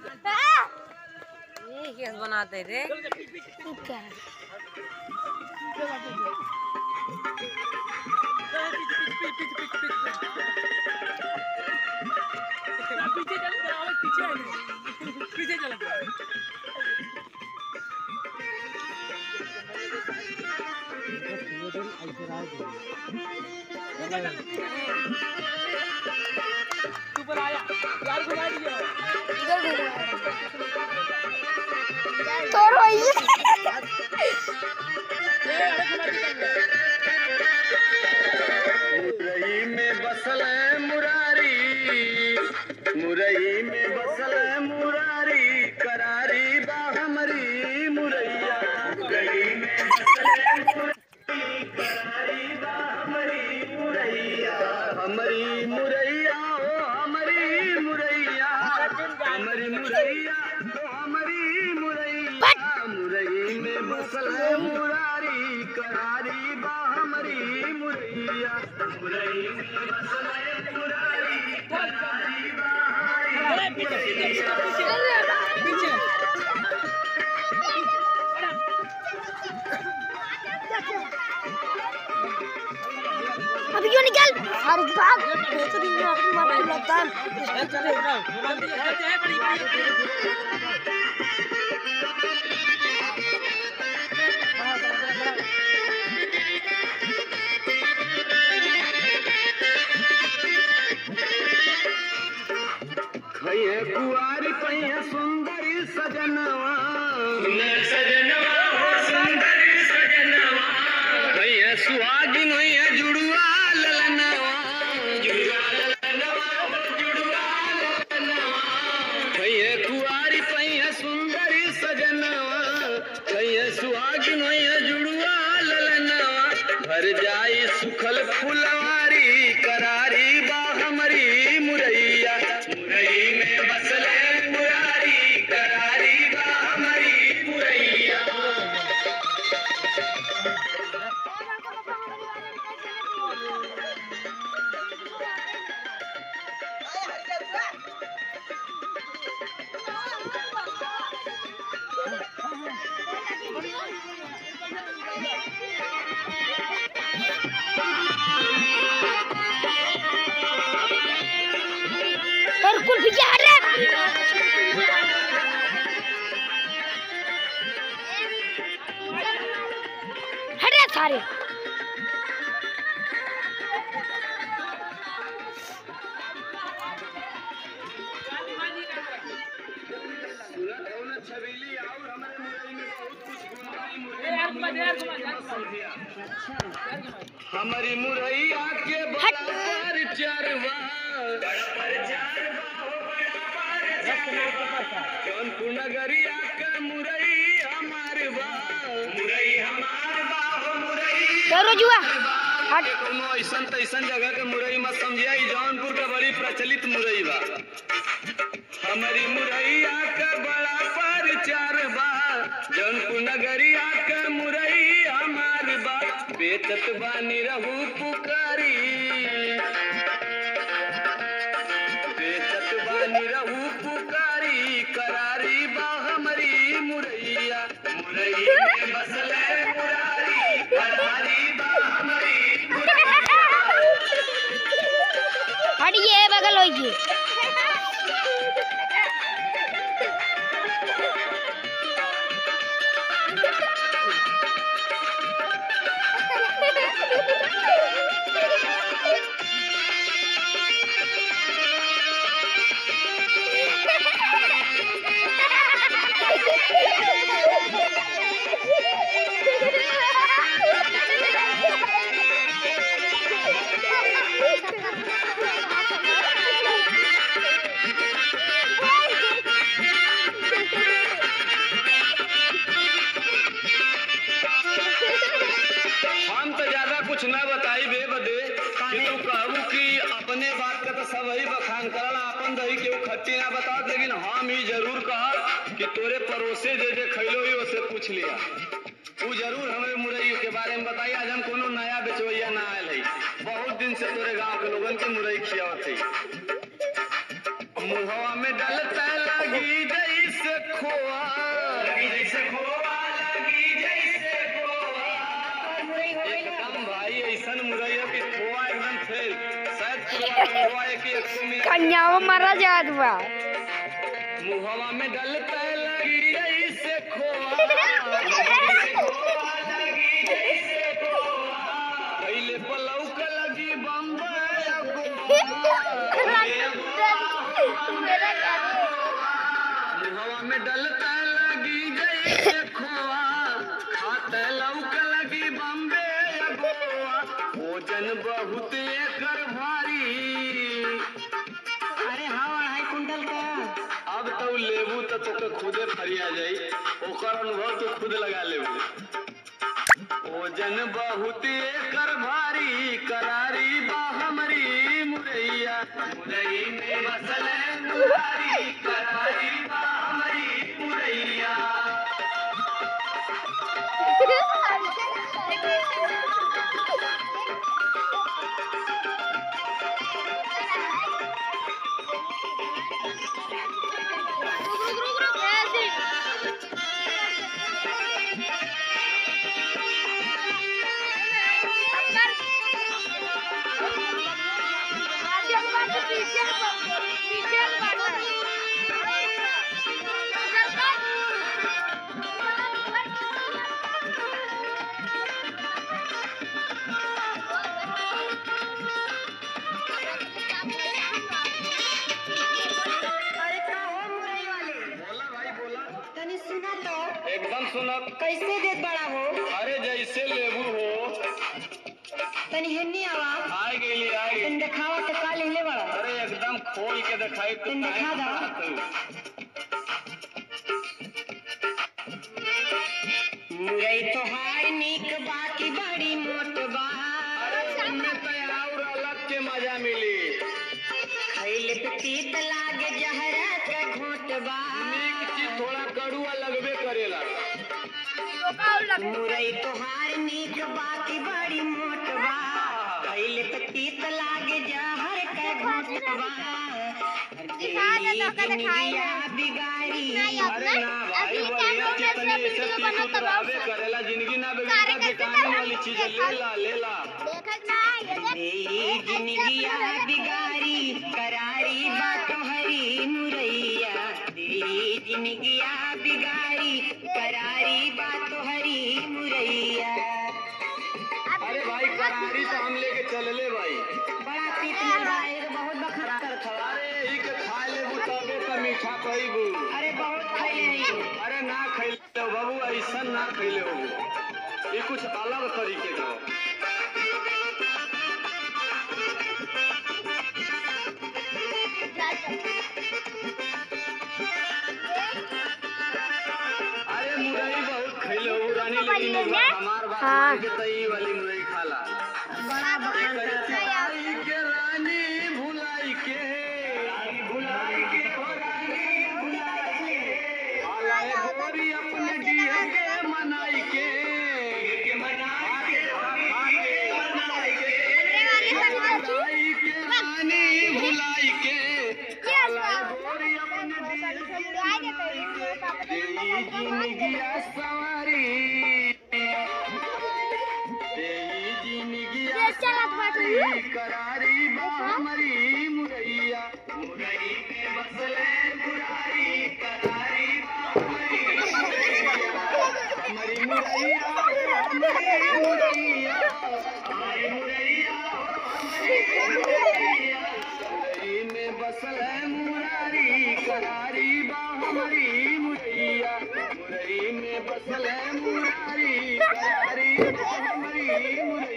ये केस बनाते रे क्या पीछे चल तेरा पीछे आने पीछे चल तू पर आया यार घुमा दिया इधर घूम तो रोइए ए अरे घुमा दिया मुरई में बसल है मुरारी मुरई में बसल है मुरारी करारी बा हमरी मुरैया मुरई में बसल है मुरारी करारी बा हमरी मुरैया हमरी मुरैया ओ हमरी मुरैया हमरी मुरैया ओ हमरी मुरैया मुरई में बसल है मुरारी करारी बा हमरी मुरैया मुरई में बसल है मुरारी करारी बा अरे पीछे पीछे पीछे पीछे अभी क्यों निकल फारूक भाग बेहतरीन में अपनी मार लगता है चल चल है बड़ी बड़ी खैये कुआरी पैया सुंदरी सजनवा सजनवा हो सुंदरी सजनवा खैये सुहागिन होइए जुड़ुआ ललनवा जुड़ुआ ललनवा जुड़ुआ ललनवा खैये कुआरी पैया सुंदरी सजनवा खैये सुहागिन होइए जुड़ुआ ललनवा भर जाई सुखल फुलवारी करारी बा हमरी मुरैया मुरई में बसले मुरारी करारी बा हमरी मुरैया और कुल पीछे हट रे हट रे सारे सूरत हो न छबीली और हमारे मुरई में बहुत कुछ गुनाही मुरई यार घुमा दे यार घुमा दे यार घुमा हमारी मुरैया के बड़ा पर चरवा जौनपुर नगरिया के मुरई हमार बा मुरई हमार बा हो मुरई चलो जुआ हट कोनो ऐसन तैसन जगह के मुरई मत समझिया ई जौनपुर का बड़ी प्रचलित मुरई बा हमारी मुरैया के बड़ा परचार बा जौनपुर नगरिया के मुरई हमार बा बेचत बानी रहू पुकारी बेचत बानी रहू पुकारी करारी बा हमारी मुरैया मुरई में बसले मुरारी करारी बा हमारी मुरैया हटिए बगल होइए हम तो ज्यादा कुछ न बताई बे बदे कि तू कहू कि अपने बात का तो सब ही बखान करला अपन दही के वो खट्टी ना बता लेकिन हम ही जरूर कहा कि तोरे पड़ोसे जे जे खैलो ही उसे पूछ लिया तू जरूर हमें मुरई के बारे में बताई आज हम कोनो नया बेचवैया ना आयल है बहुत दिन से तोरे गांव के लोगन के मुरई खियावत है मुहवा में डलता लगी जैसे खोआ लगी जैसे खोआ लगी जैसे खोआ एकदम भाई ऐसन मुरैया कि खोआ एकदम फेल शायद खोआ खोआ एक एक सौ में कन्यावा मारा जात बा मुहवा में डलता लगी जैसे खोआ जैसे खोआ लगी जैसे खोआ पहले पलौक लगी बम्बई मेरा क्या मुहवा में डलता लगी जैसे खोआ खाते लौक लगी बम्बे या गोवा भोजन बहुत एकर भारी अरे हाँ अढ़ाई कुंटल का अब तो लेबू तो तोके खुदे फरिया जाई ओकर अनुभव तू खुद लगा लेबू भोजन बहुत एकर भारी करारी बा हमरी मुरैया मुरई में बसल मुरारी करारी बा हमरी मुरैया अरे का हो मुरई वाले बोला भाई बोला तनी सुना तो एकदम सुनब कैसे देत बड़ा हो अरे जैसे लेबू हो तनी हेन्नी आवा आए गेली आए गेली। तनी देखावा तो का लिहले बड़ा अरे एकदम खोल के दिखाई तो तुम दिखा दो। मुरई तो हाय नीक बाकी बड़ी मोट बा अरे इनमें तो और अलग के मजा मिली खैले पे तीत लागे जहरा के घोट बा नीक चीज थोड़ा कड़ुआ लगबे करेला मुरई तो हार नीक बाकी बड़ी मोट बा खैले पे तीत लागे जहर के घोट बा दिखा दे तो का दिखाए जिंदगिया बिगाड़ी अरे ना भाई बढ़िया चीज तनी ऐसे तीस उतरावे करेला जिंदगी ना बिगड़ता बेकामी वाली चीज ले ला ले ला मेरी जिंदगिया बिगाड़ी करारी बातों हरी मुरैया तेरी जिंदगिया बिगाड़ी करारी बातों हरी मुरैया अरे भाई करारी तो हम लेके चलले भाई बड़ा पीत मिल रहा है ये बहुत बखरा कर था अरे यही के खा लेबू तबे तो मीठा कहीबू अरे बहुत खाई नहीं अरे ना खैले हो बाबू ऐसा ना खैले हो ये कुछ अलग तरीके का हो। अरे मुरई बहुत खैले हो रानी लेकिन एक बार हमार बात हाँ। मान के तो ई वाली मुरई खाला बड़ा बखान करता आई के रानी भुलाई के भुलाई के हो रानी भुलाई के आलाए गोरी अपने दिए के मनाई के के मनाई के आगे मनाई के आई के रानी भुलाई के आलाए गोरी अपने दिए के मनाई के तेरी जिंदगिया सवारी तेरी जिंदगिया सवारी करारी बा हमारी मुरैया मुरई में बसले मुरारी करारी बा हमारी मुरैया हमारी मुरैया हमारी मुरैया हमारी मुरैया मुरई में बसले मुरारी करारी बा हमारी मुरैया मुरई में बसले मुरारी करारी बा हमारी मुरैया